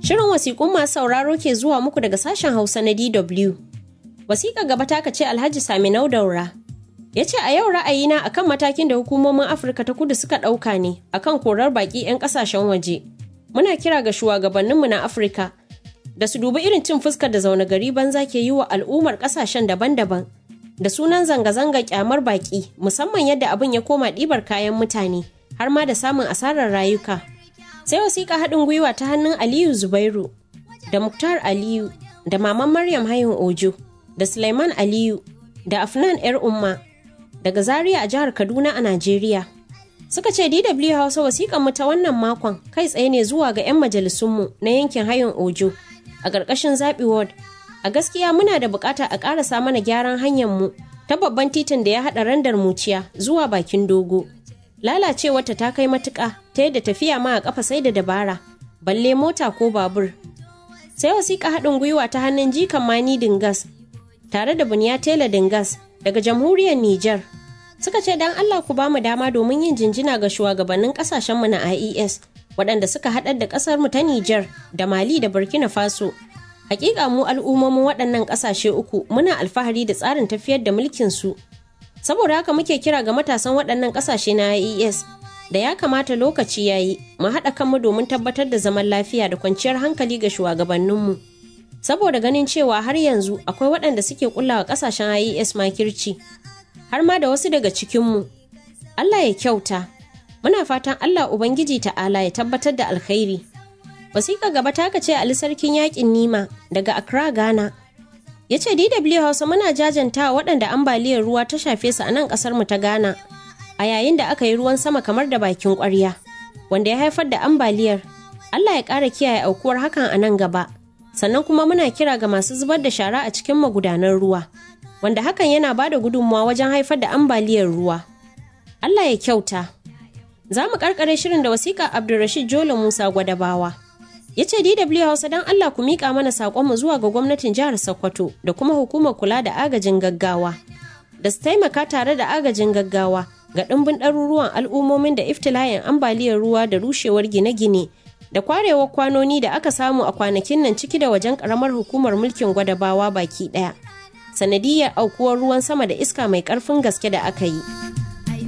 Shirin wasiƙun masu sauraro ke zuwa muku daga sashen Hausa na DW. Wasiƙa gaba ta ce Alhaji Saminau Daura. Ya ce a yau ra'ayina akan matakin da hukumomin Afirka ta kudu suka ɗauka ne akan korar baƙi 'yan ƙasashen waje. Muna kira ga shugabanninmu na Afirka da su dubi irin cin fuskar da zaune gari banza ke yi wa al'ummar ƙasashen daban-daban da sunan zanga-zanga kyamar baƙi musamman yadda abin ya koma ɗibar kayan mutane har ma da samun asarar rayuka. sai wasiƙa haɗin gwiwa ta hannun aliyu zubairu da muktar aliyu da maman maryam hayun ojo da suleiman aliyu da afnan yar umma daga zaria a jihar kaduna a najeriya suka ce dw hausa wasiƙan mu ta wannan makon kai tsaye ne zuwa ga 'yan majalisunmu na yankin hayun ojo a ƙarƙashin zaɓi ward a gaskiya muna da buƙata a ƙarasa mana gyaran hanyar mu ta babban titin da ya haɗa randar muciya zuwa bakin dogo lalacewarta ta kai matuƙa ta yadda tafiya ma a ƙafa sai da dabara balle mota ko babur sai wasiƙa haɗin gwiwa ta hannun jikan mani dingas tare da buniya tela dingas daga jamhuriyar Nijar suka ce dan Allah ku ba mu dama domin yin jinjina ga shugabannin ƙasashenmu na IES waɗanda suka haɗar da ƙasar mu ta Nijar da Mali da Burkina Faso hakika mu al'ummomin waɗannan ƙasashe uku muna alfahari da tsarin tafiyar da mulkin su saboda haka muke kira ga matasan waɗannan ƙasashe na IES da ya kamata lokaci ya yi mu haɗa kanmu domin tabbatar da zaman lafiya da kwanciyar hankali ga shugabanninmu saboda ganin cewa har yanzu akwai waɗanda suke kullawa ƙasashen IES makirci har ma da wasu daga cikinmu Allah ya kyauta muna fatan Allah Ubangiji ta'ala ya tabbatar da alkhairi wasiƙa gaba ta ce Ali sarkin yaƙin Nima daga Accra Ghana ya ce DW Hausa muna jajanta waɗanda ambaliyar ruwa ta shafe su a nan ƙasar mu ta Ghana a yayin da aka yi ruwan sama kamar da bakin ƙwarya wanda ya haifar da ambaliyar Allah ya ƙara kiyaye aukuwar hakan a nan gaba sannan kuma muna kira ga masu zubar da shara a cikin magudanan ruwa wanda hakan yana ba da gudunmawa wajen haifar da ambaliyar ruwa Allah ya kyauta za mu karkare shirin da wasiƙa Abdulrashid Jolo Musa Gwadabawa ya ce DW Hausa don Allah ku miƙa mana saƙonmu zuwa ga gwamnatin jihar Sokoto da kuma hukumar kula da agajin gaggawa da su taimaka tare da agajin gaggawa ga ɗimbin ɗaruruwan al'ummomin da iftilayen ambaliyar ruwa da rushewar gine-gine da kwarewar kwanoni da aka samu a kwanakin nan ciki da wajen ƙaramar hukumar mulkin gwadabawa baki ɗaya sanadiyar aukuwar ruwan sama da iska mai ƙarfin gaske da aka yi.